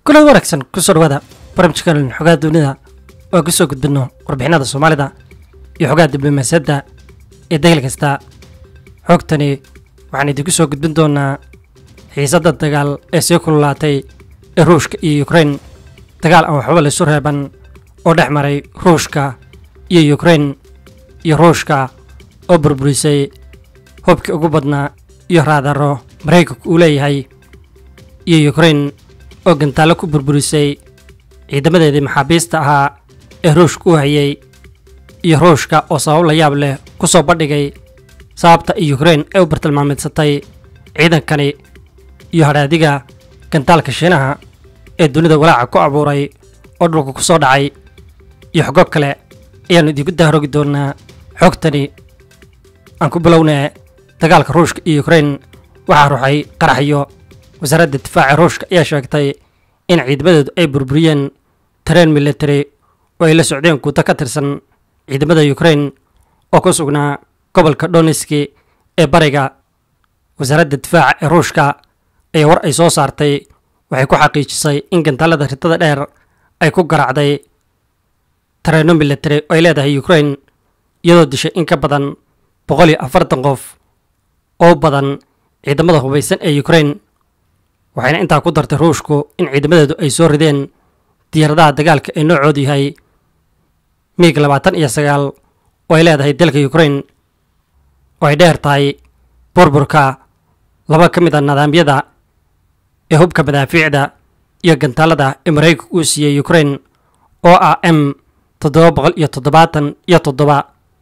kulan wanaagsan kusoo dhawaada barnaamijkan xogaha dunida oo ku soo gudbino warbixinada soomaalida iyo xogaha diblomaasiyadda ee degel kasta xogtani waxaan idinku soo gudbin doonaa xiisadda dagaal ee sii kululaatay ee ruushka iyo ukrain dagaal aan waxba laysu reeban oo dhex maray ruushka iyo ukrain iyo ruushka oo burburisay hubkii ugu badnaa iyo raadaro maraykanku uu leeyahay iyo ukrain oo gantaallo ku burburisay ciidamadeedii maxaabiista ahaa ee ruushka u hayay iyo ruushka oo sabab la yaab leh ku soo bandhigay sababta iyo ukrain ay u bartilmaameedsatay ciidankani iyo hadhaadiga gantaalka shiinaha ee dunida walaaca ku abuuray oo dhulka ku soo dhacay iyo xogo kale ayaannu idinku dahrogi doonaa xogtani aan ku bilownee dagaalka ruushka iyo ukrain waxaa ruxay qaraxyo wasaaradda difaaca ruushka ayaa sheegtay in ciidamadeedu ay burburiyeen tareen military oo ay la socdeen guuto ka tirsan ciidamada ukrain oo ku sugnaa gobolka donetski ee bariga wasaaradda difaaca ee ruushka ayaa war ay soo saartay waxay ku xaqiijisay in gantaalada ritada dheer ay ku garaacday tareeno military oo ay leedahay ukrain iyadoo dishay in ka badan boqol iyo afartan qof oo badan ciidamada hubaysan ee ukrain waxayna intaa ku dartay ruushku in ciidamadeedu ay soo rideen diyaaradaha dagaalka ee noocoodu yahay miig labaatan iyo sagaal oo ay leedahay dalka ukrain oo ay dheer tahay burburka laba ka mid a nidaamyada ee hubka madaafiicda iyo gantaalada ee maraykanka uu siiyey ukrain oo ah m toddoba boqol iyo toddobaatan iyo toddoba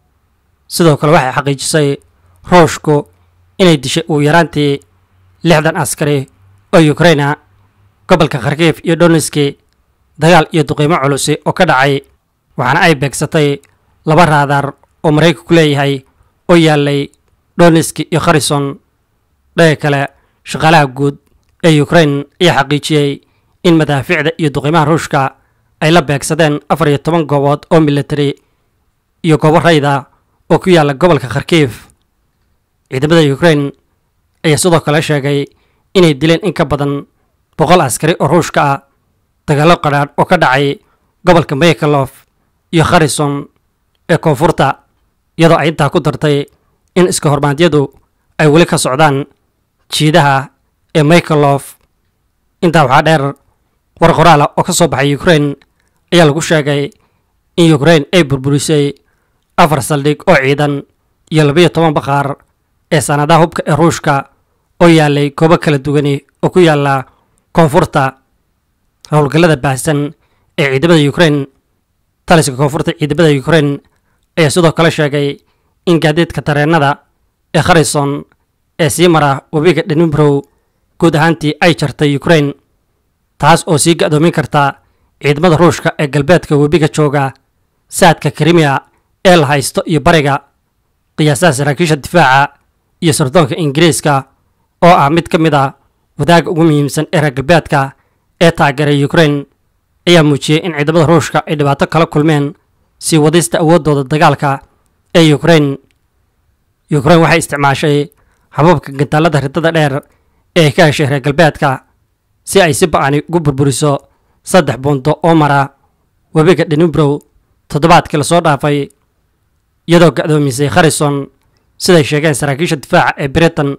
sidoo kale waxay xaqiijisay ruushku inay dishay ugu yaraantii lixdan askari oo ukraina gobolka kharkiif iyo donetski dagaal iyo duqiimo culusi oo ka dhacay waxaana ay beegsatay laba raadar oo maraykanku leeyahay oo yaalay donetski iyo kharison dhaga kale shaqaalaha guud ee ukrain ayaa xaqiijiyey in madaafiicda iyo duqiimaha ruushka ay la beegsadeen afar iyo toban goobood oo military iyo goobo rayda oo ku yaalla gobolka kharkiif ciidamada ukrain ayaa sidoo kale sheegay inay dileen in ka badan boqol askari oo ruushka ah dagaallo qadhaadh oo ka dhacay gobolka mayakalof iyo kharison ee koonfurta iyadoo ay intaa ku dartay in iska hormaadyadu ay weli ka socdaan jiidaha ee mayakalof intaa waxaa dheer war qoraala oo ka soo baxay ukrain ayaa lagu sheegay in ukrain ay burburisay afar saldhig oo ciidan iyo labayo toban baqaar ee sanadaha hubka ee ruushka oo yaalay goobo kala duwani oo ku yaalla koonfurta howlgallada baahsan ee ciidamada ukrain taliska koonfurta ciidamada ukrain ayaa sidoo kale sheegay in gaadiidka tareenada ee kharison ee sii mara webiga dhenibrow guud ahaantii ay jartay ukrain taas oo sii ga-doomin karta ciidamada ruushka ee galbeedka webiga jooga saadka krimiya ee la haysto iyo bariga qiyaasaha saraakiisha difaaca iyo sirdoonka ingiriiska oo ah mid ka mid a wadaaga ugu muhiimsan ee reer galbeedka ee taageeray ukrain ayaa muujiyey in ciidamada ruushka ay dhibaato kala kulmeen sii wadista awooddooda dagaalka ee ukrain ukrain waxay isticmaashay hababka gantaalada ridada dheer ee ay ka heshay reer galbeedka si ay si ba-ani ugu burburiso saddex buundo oo mara webiga dhenibrow toddobaadkii lasoo dhaafay iyadoo ga-doomisay kharison siday sheegeen saraakiisha difaaca ee britain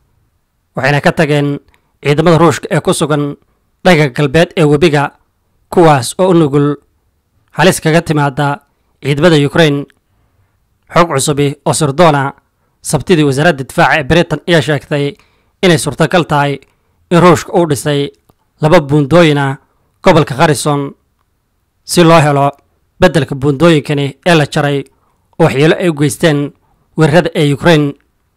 waxayna ka tageen ciidamada ruushka ee ku sugan dhaga galbeed ee webiga kuwaas oo u nugul halis kaga timaada ciidamada ukrain xog cusubi oo sirdoona sabtidii wasaaradda difaaca ee britain ayaa sheegtay inay suurtagal tahay in ruushka uu dhisay laba buundooyina gobolka kharison si loo helo beddelka buundooyinkani ee la jaray oo waxyeelo ay u geysteen weerarada ee ukrain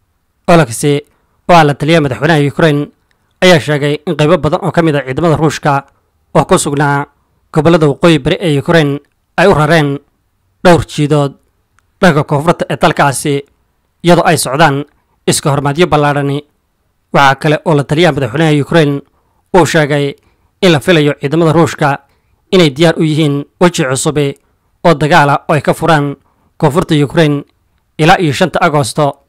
ologsi oo ah la taliya madaxweynaha ukrain ayaa sheegay in qaybo badan oo ka mid a ciidamada ruushka oo ku sugnaa gobollada waqooyi bari ee ukrain ay u rareen dhowr jiidood dhanka koonfurta ee dalkaasi iyadoo ay socdaan iska hormaadyo ballaadhani waxaa kale oo la taliyaha madaxweynaha ukrain uu sheegay in la filayo ciidamada ruushka inay diyaar u yihiin weji cusubi oo dagaala oo ay ka furaan koonfurta ukrain ilaa iyo shanta agosto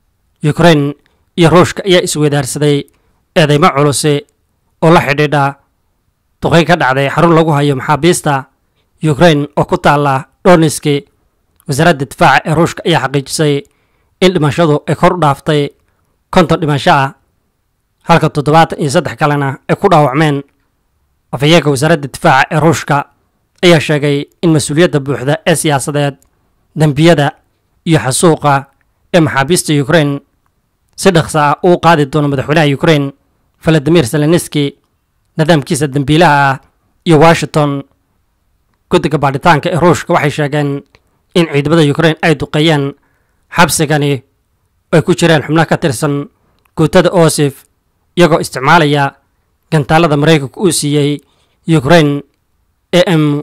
ukrain iyo ruushka ayaa isweydaarsaday eedeymo culusi oo la xidhiidha duqeyn ka dhacday xarun lagu hayo maxaabiista ukrain oo ku taala dhoniski wasaaradda difaaca ee ruushka ayaa xaqiijisay in dhimashadu ay kor u dhaaftay konton dhimasho ah halka toddobaatan iyo saddex kalena ay ku dhaawacmeen afhayeenka wasaaradda difaaca ee ruushka ayaa sheegay in mas-uuliyadda buuxda ee siyaasadeed dembiyada iyo xasuuqa ee maxaabiista ukrain si dhaqsa ah uu qaadi doono madaxweynaha ukrain valadimir zelenski nidaamkiisa dembiilaha ah iyo washington guddiga baadhitaanka ee ruushka waxay sheegeen in ciidamada ukrain ay duqeeyeen xabsigani ay ku jireen xubno ka tirsan guutada osif iyagoo isticmaalaya gantaalada maraykanka uu siiyey ukrain a m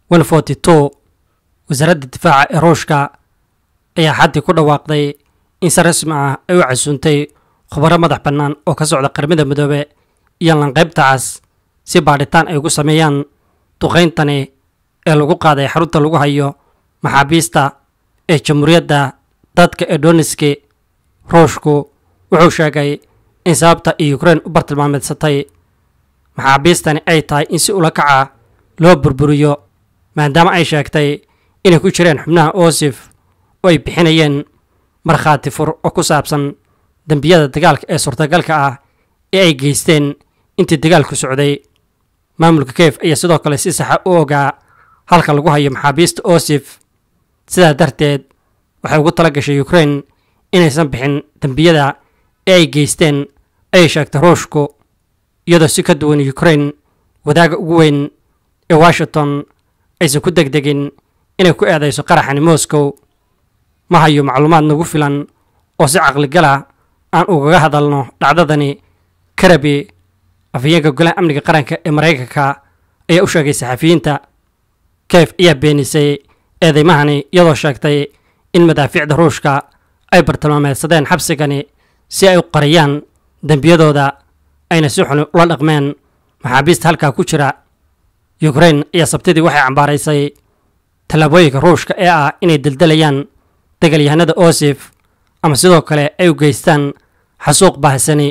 wasaaradda difaaca ee ruushka ayaa xaddii ku dhawaaqday in si rasmi ah ay u casuuntay khubaro madax bannaan oo ka socda qaramada midoobe iyo lanqaybtacaas si baadhitaan ay ugu sameeyaan duqayntani ee lagu qaaday xarunta lagu hayo maxaabiista ee jamhuuriyadda dadka ee doniski ruushku wuxuu sheegay in sababta ay ukrain u bartilmaameedsatay maxaabiistani ay tahay in si ula kaca loo burburiyo maadaama ay sheegtay inay ku jireen xubnaha osif oo ay bixinayeen markhaati fur oo ku saabsan dembiyada dagaalka ee suurtagalka ah ee ay geysteen intii dagaalku socday maamulka kiev ayaa sidoo kale si saxa u ogaa halka lagu hayo maxaabiista osif sidaa darteed waxay ugu tala gashay ukrain inaysan bixin dembiyada ee ay geysteen ayay sheegtay ruushku iyadoo si ka duwan ukrain wadaaga ugu weyn ee washington aysan ku degdegin inay ku eedayso qaraxani moscow ma hayo macluumaad nagu filan oo si caqligala aan ugaga hadalno dhacdadani karabi afhayeenka golaha amniga qaranka ee maraykanka ayaa u sheegay saxafiyiinta kiev ayaa beenisay eedeymahani iyadoo sheegtay in madaafiicda ruushka ay bartilmaameedsadeen xabsigani si ay u qariyaan dembiyadooda ayna si xun ula dhaqmeen maxaabiista halkaa ku jira ukrain ayaa sabtidii waxay cambaaraysay tallaabooyinka ruushka ee ah inay deldelayaan dagaalyahanada osif ama sidoo kale ay u geystaan xasuuq baahsani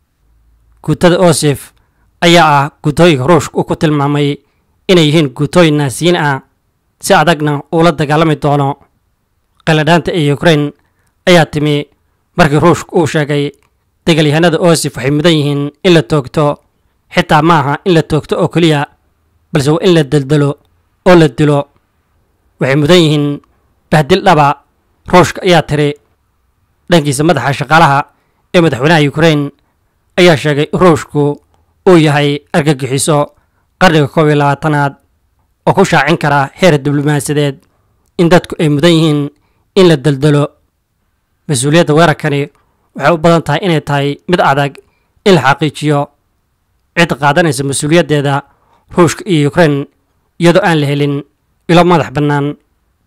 guutada osif ayaa ah guutooyinka ruushka uu ku tilmaamay inay yihiin guutooyin naasiyiin ah si adagna uula dagaalami doono qaladhaanta ee ukrain ayaa timi markii ruushka uu sheegay dagaalyahanada osif waxay mudan yihiin in la toogto xitaa ma aha in la toogto oo keliya balse waa in la deldelo oo la dilo waxay mudan yihiin bahdil dhaba ruushka ayaa tiri dhankiisa madaxa shaqaalaha ee madaxweynaha ukrain ayaa sheegay in ruushku uu yahay argagixiso qarniga koob iyo labaatanaad oo ku shaacin kara heer diblomaasiyadeed in dadku ay mudan yihiin in la deldelo mas-uuliyadda weerarkani waxay u badan tahay inay tahay mid adag in la xaqiijiyo cid qaadanaysa mas-uuliyaddeeda ruushka iyo ukrain iyadoo aan la helin ilo madax bannaan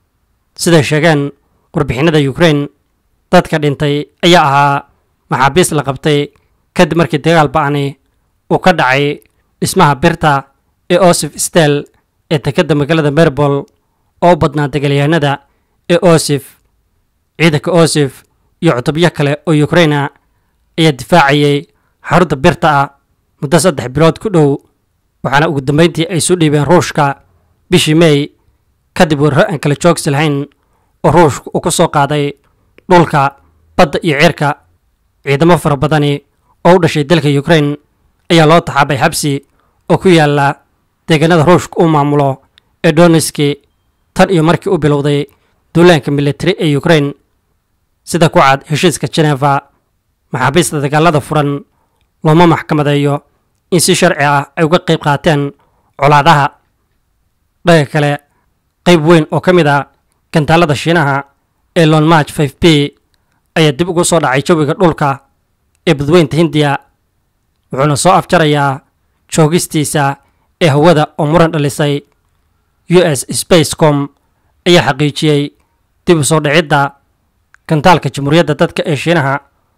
siday sheegeen warbixinada ukrain dadka dhintay ayaa ahaa maxaabiist la qabtay kadib markii dagaal ba'ani uu ka dhacay dhismaha birta ee osif stel ee dekedda magaalada merbol oo u badnaa dagaalyahanada ee osif ciidanka osif iyo cutubyo kale oo ukraina ayaa difaacayay xarunta birta ah muddo saddex bilood ku dhow waxaana ugu dambeyntii ay soo dhiibeen ruushka bishii mey kadib weeraro aan kala joogsi lahayn oo ruushka uu ku soo qaaday dhulka badda iyo cirka ciidamo fara badani oo u dhashay dalka ukrain ayaa loo taxaabay xabsi oo ku yaala deegaanada ruushka uu maamulo ee doniski tan iyo markii u bilowday duulaanka militari ee ukrain sida ku cad heshiiska jeneva maxaabiista dagaalada furan looma maxkamadeeyo in si sharci ah ay uga qayb qaateen colaadaha dhaga kale qayb weyn oo ka mid a gantaalada shiinaha ee lonmarch f b ayaa dib ugu soo dhacay jawiga dhulka ee badweynta hindiya wuxuuna soo afjarayaa joogistiisa ee hawada oo muran dhalisay u s spacecom ayaa xaqiijiyey dib u soo dhicidda gantaalka jamhuuriyadda dadka ee shiinaha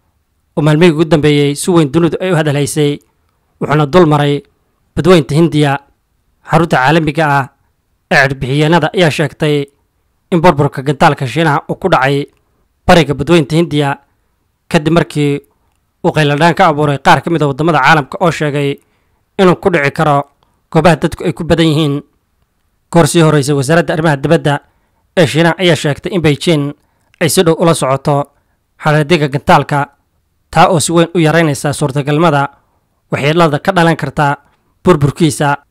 oo maalmihii ugu dambeeyey si weyn dunidu ay u hadalhaysay wuxuuna dul maray badweynta hindiya xarunta caalamiga ah ee cirbixiyeenada ayaa sheegtay in burburka gantaalka shiinaha uu ku dhacay bariga badweynta hindiya kadib markii uu qayladhaan ka abuuray qaar ka mid a waddamada caalamka oo sheegay inuu ku dhici karo goobaha dadku ay ku badan yihiin goor sii horreysay wasaaradda arrimaha dibadda ee shiinaha ayaa sheegtay in beijing ay si dhow ula socoto xadadiga gantaalka taa oo si weyn u yaraynaysa suurtagalnimada waxyeelada ka dhalan karta burburkiisa